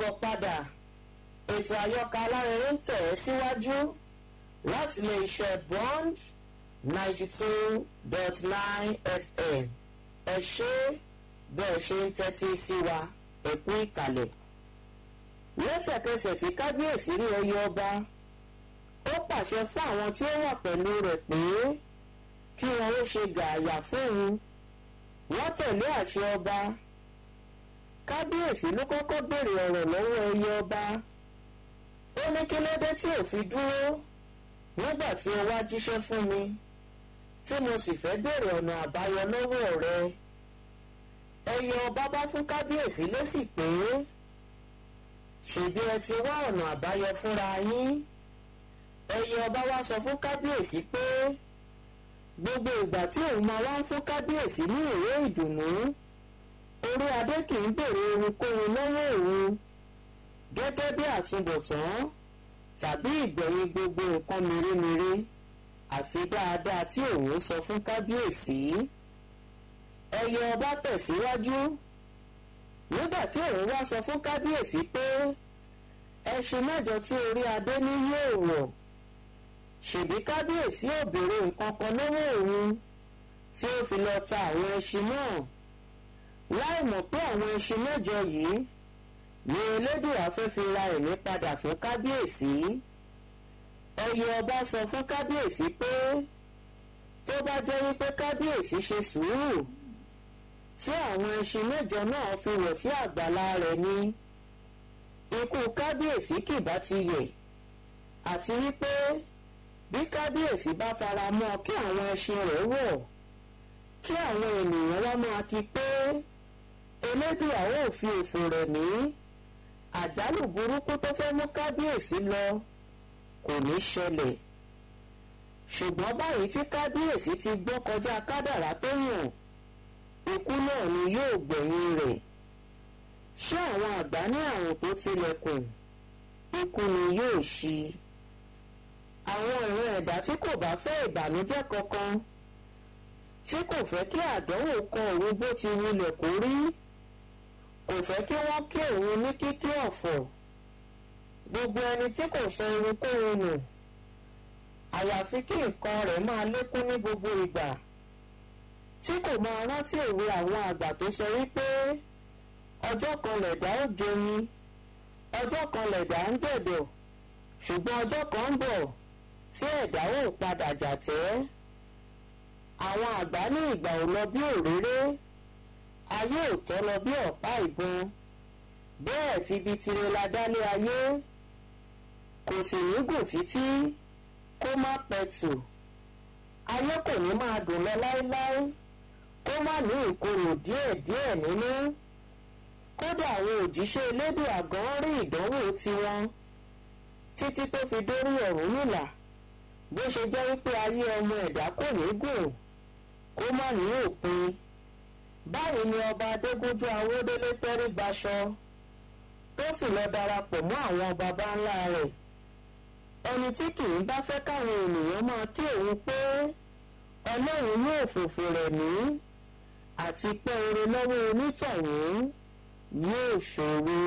káàbọ̀ padà ètò àyọkà alárinrin ń tẹ̀ ẹ́ síwájú láti lè ṣe bond ninety two dot nine fm ẹ ṣé bẹ́ẹ̀ ṣe ń tẹ́tí sí wa ẹ kú ìkàlẹ̀. lẹ́sẹ̀kẹsẹ̀ tí kábíyèsí rí ẹyẹ ọba ó pàṣẹ fún àwọn tí ó wà pẹ̀lú rẹ̀ pé kí wọn ó ṣe gààyà fún un wọ́n tẹ̀lé àṣẹ ọba kábíyèsí ló kọ́kọ́ béèrè ọ̀rọ̀ lọ́wọ́ ẹyẹ ọba ó ní kí ló dé tí ò fi dúró nígbà tí o wá jíṣẹ́ fún mi tí mo sì fẹ́ béèrè ọ̀nà àbáyọ lọ́wọ́ rẹ ẹyẹ ọba bá fún kábíyèsí lésì pé ṣèbí ẹ ti wá ọ̀nà àbáyọ fúnra yín ẹyẹ ọba wá sọ fún kábíyèsí pé gbogbo ìgbà tí òun máa wá ń fún kábíyèsí ní ìwé ìdùnnú orí adé kì í béèrè ohunkóhun lọ́wọ́ òun gẹ́gẹ́ bí àtúbọ̀tán tàbí ìgbẹ̀yìn gbogbo nǹkan mèremère àti dáadáa tí òun sọ fún kábíyèsí ẹyẹ ọba tẹ̀síwájú nígbà tí òun wá sọ fún kábíyèsí pé ẹṣin mẹ́jọ tí orí adé ní yóò wọ̀ ṣèbí kábíyèsí ò béèrè nǹkan kan lọ́wọ́ òun tí ó fi lọ ta àwọn ẹṣin náà láì mọ̀ pé àwọn ẹṣin mẹ́jọ yìí ni elédùà fẹ́ fi ra ẹ̀mí padà fún kábíyèsí ẹyẹ ọba sọ fún kábíyèsí pé tó bá jẹ́ wípé kábíyèsí ṣe sùúrù tí àwọn ẹṣin mẹ́jọ náà fi wọ̀ sí àgbàlá rẹ̀ ni ikú kábíyèsí kì bá ti yẹ̀ àti wípé bí kábíyèsí bá fara mọ́ kí àwọn ẹṣin rẹ̀ wọ̀ kí àwọn ènìyàn wá máa kí pé elédùà ó fi òfò rẹ̀ mí àjálù burúkú tó fẹ́ mú kábíyèsí lọ kò ní ṣẹlẹ̀ ṣùgbọ́n báyìí tí kábíyèsí ti gbọ́ kọjá kádàrá tó yàn ikú náà ni yóò gbẹ̀yìn rẹ̀ ṣé àwọn àgbà ní àrùn tó tilẹ̀kùn ikú ni yóò ṣí àwọn ìran ẹ̀dá tí kò bá fẹ́ ìbànújẹ́ kankan tí kò fẹ́ kí àdánwò kan òun bó ti wulẹ̀ kó rí kò fẹ́ kí wọ́n kí òun ní kíkí ọ̀fọ̀ gbogbo ẹni tí kò sọ irunkóhun nù àyàfi kí nǹkan rẹ̀ máa lékún ní gbogbo ìgbà tí kò máa rántí òwe àwọn àgbà tó sọ wípé ọjọ́ kan lẹ̀dá ó jomi ọjọ́ kan lẹ̀dá ń jẹ̀dọ̀ ṣùgbọ́n ọjọ́ kan ń bọ̀ tí ẹ̀dá ò padà jàtẹ́ àwọn àgbà ní ìgbà ò lọ bí òréré ayé ò tọ́ lọ bí ọ̀pá ìbọn bẹ́ẹ̀ ti bi tire la dálé ayé kò sì ní gùn títí kó má pẹ̀tù ayé kò ní máa dùn lọ láéláé kó má ní ìkorò díẹ̀díẹ̀ nínú kódà àwọn òjíṣẹ́ elédùn àgàn rí ìdánwò tiwọn títí tó fi dórí Ọ̀rúnmìlà bó ṣe jẹ́ wípé ayé ọmọ ẹ̀dá kò ní gùn kó má ní òpin báyìí ni ọba adégúnjú awódélé tẹ́rí gbaṣọ tó sì lọ darapọ̀ mọ́ àwọn baba ńlá rẹ̀ ẹni tí kì í bá fẹ́ káwọn ènìyàn máa kí òun pé ọlọ́run yóò fòfò rẹ̀ mí àti pé oore lọ́wọ́ onítọ̀hún yóò ṣòro.